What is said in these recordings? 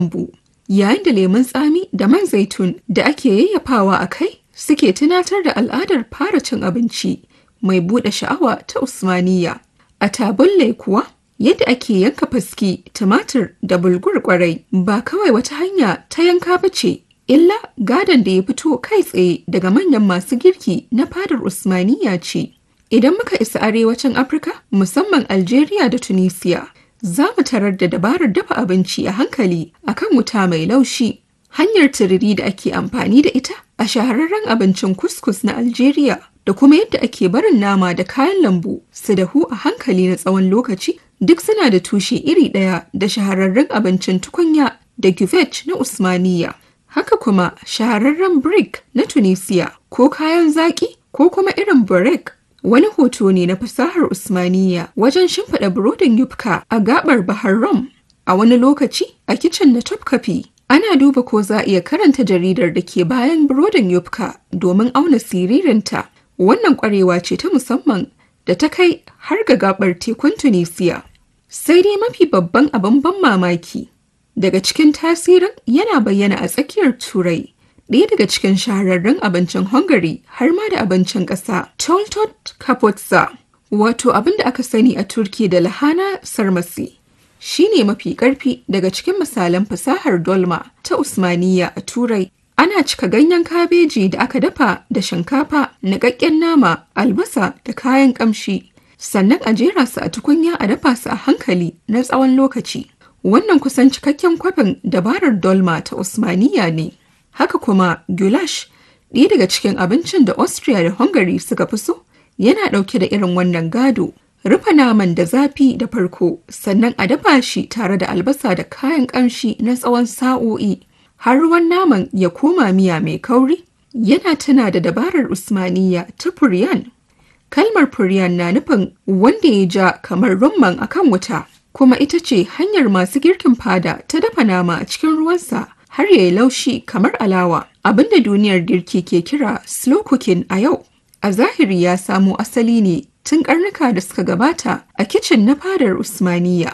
lambu, yayin da lemun tsami da man zaitun da ake yayyafawa a kai suke tunatar da al'adar fara cin abinci mai buɗe sha'awa ta Usmaniyya. A tabulle kuwa, yadda ake yanka faski, tumatir da bulgur kwarai ba kawai wata hanya ta yanka ba ce, illa gadon da ya fito kai tsaye daga manyan masu girki na fadar Usmaniyya ce. Idan muka isa arewacin Afirka, musamman Algeria da Tunisia, za mu tarar da dabarar dafa abinci a hankali akan wuta mai laushi. Hanyar tururi da ake amfani da ita a shahararren abincin kuskus na Algeria da kuma yadda ake barin nama da kayan lambu su dahu a hankali na tsawon lokaci duk suna da tushe iri ɗaya da shahararren abincin tukunya da guvet na Usmaniyya. Haka kuma shahararren brick na Tunisia ko kayan zaƙi ko kuma irin burek wani hoto ne na fasahar Usmaniyya wajen shimfiɗa burodin yufka a gabar Bahar Rum. A wani lokaci a kicin na Topkapi ana duba ko za a iya karanta jaridar da ke bayan burodin yufka domin auna siririnta. Wannan ƙwarewa ce ta musamman da ta kai har ga gabar tekun Tunisia. Sai dai mafi babban abin ban mamaki daga cikin tasirin yana bayyana a tsakiyar Turai. ɗaya daga cikin shahararrun abincin Hungary har ma da abincin ƙasa Toltot Kapotsa, wato abin da aka sani a Turki da lahana sarmasi. Shi ne mafi ƙarfi daga cikin misalan fasahar dolma ta Usmaniyya a Turai. Ana cika ganyen kabeji da aka dafa da shinkafa, niƙaƙƙen nama, albasa da kayan ƙamshi. Sannan a jera su a tukunya a dafa su a hankali na tsawon lokaci. Wannan kusan cikakken kwafin dabarar dolma ta Usmaniyya ne. Haka kuma goulash ɗaya daga cikin abincin da Austria da Hungary suka fi so yana ɗauke da irin wannan gado. Rufe naman da zafi da farko sannan a dafa shi tare da albasa da kayan ƙamshi na tsawon sa'o'i har ruwan naman ya koma miya mai kauri yana tuna da dabarar Usmaniyya ta Furyan. Kalmar Furyan na nufin wanda ya ja kamar rumman akan wuta kuma ita ce hanyar masu girkin fada ta dafa nama a cikin ruwansa har ya yi laushi kamar alawa abinda duniyar girki ke kira slow cooking a yau a zahiri ya samo asali ne tun karnuka da suka gabata a kicin na fadar usmaniya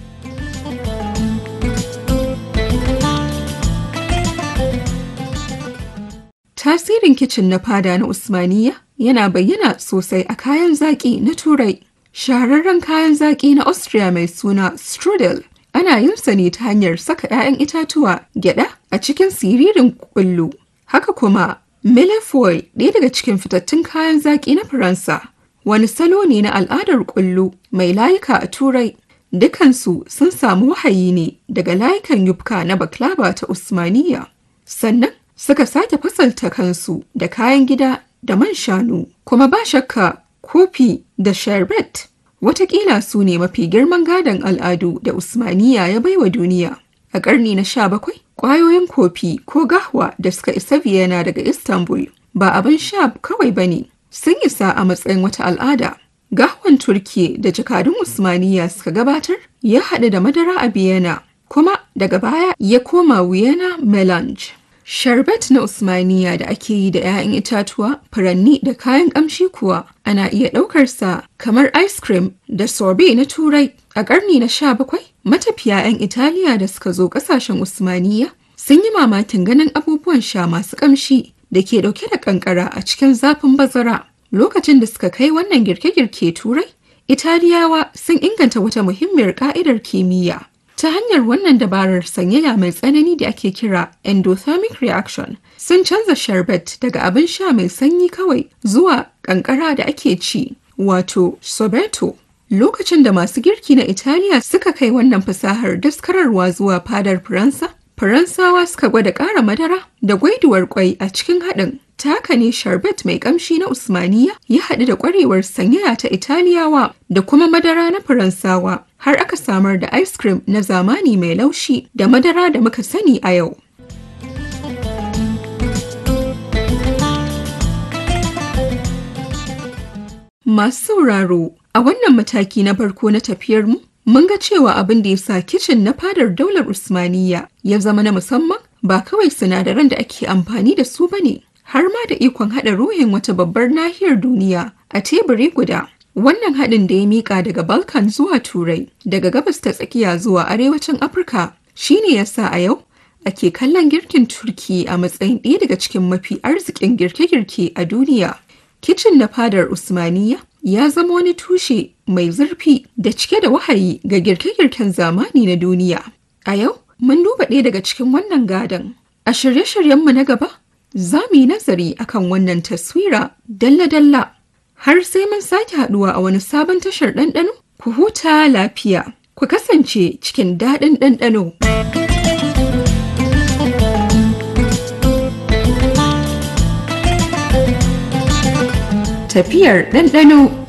tasirin kicin na fada na usmaniya yana bayyana sosai a kayan zaƙi na turai shahararren kayan zaƙi na austria mai suna strudel ana yin sa ne ta hanyar saka 'ya'yan itatuwa gyada a cikin siririn kullu. Haka kuma, Millefoil ɗaya daga cikin fitattun kayan zaƙi na Faransa, wani salo ne na al'adar kullu mai layuka a Turai. Dukansu sun samu wahayi ne daga layukan yufka na baklava ta Usmaniyya. Sannan suka sake fasalta kansu da kayan gida da man shanu, kuma ba shakka kofi da sherbet Wataƙila su ne mafi girman gadon al'adu da Usmaniya ya baiwa duniya. A ƙarni na sha bakwai, ƙwayoyin kofi ko gahwa da suka isa Vienna daga Istanbul ba abin sha kawai ba ne, sun isa a matsayin wata al'ada. Gahwan Turki da jakadun Usmaniya suka gabatar ya haɗu da madara a Vienna, kuma daga baya ya koma Vienna Melange. Sharbet na Usmaniya da ake yi da 'ya'yan itatuwa, furanni da kayan ƙamshi kuwa ana iya ɗaukarsa kamar ice cream da sorbet na Turai. A ƙarni na sha bakwai, matafiya 'yan Italiya da suka zo ƙasashen Usmaniya sun yi mamakin ganin abubuwan sha masu ƙamshi da ke ɗauke da ƙanƙara a cikin zafin bazara. Lokacin da suka kai wannan girke-girke Turai, Italiyawa sun inganta wata muhimmiyar ƙa'idar kimiyya. Ta hanyar wannan dabarar sanyaya mai tsanani da ake kira endothermic reaction sun canza sherbet daga abin sha mai sanyi kawai zuwa kankara da ake ci wato sorbetto. Lokacin da masu girki na Italiya suka kai wannan fasahar daskararwa zuwa fadar Faransa, Faransawa suka gwada ƙara madara da gwaiduwar kwai a cikin haɗin. Ta haka ne sharbet mai ƙamshi na Usmaniya ya haɗu da ƙwarewar sanyaya ta Italiyawa da kuma madara na Faransawa har aka samar da ice cream na zamani mai laushi da madara da muka sani a yau. Masu sauraro, a wannan mataki na farko na tafiyarmu, mun ga cewa abin da ya sa kicin na fadar daular Usmaniyya ya zama na musamman ba kawai sinadaran da ake amfani da su ba ne, har ma da ikon haɗa ruhin wata babbar nahiyar duniya a teburi guda. Wannan haɗin da ya miƙa daga Balkan zuwa Turai, daga gabas ta tsakiya zuwa arewacin Afirka, Shi ne yasa a yau ake kallon girkin Turki a matsayin ɗaya daga cikin mafi arzikin girke-girke a duniya. Kicin na fadar Usmaniya ya zama wani tushe mai zurfi da cike da wahayi ga girke-girken zamani na duniya. A yau, mun duba ɗaya daga cikin wannan gadon. A shirye-shiryenmu na gaba, za mu yi nazari akan wannan taswira dalla-dalla. Har sai mun sake haɗuwa a wani sabon tashar ɗanɗano, ku huta lafiya, ku kasance cikin daɗin ɗanɗano. Tafiyar ɗanɗano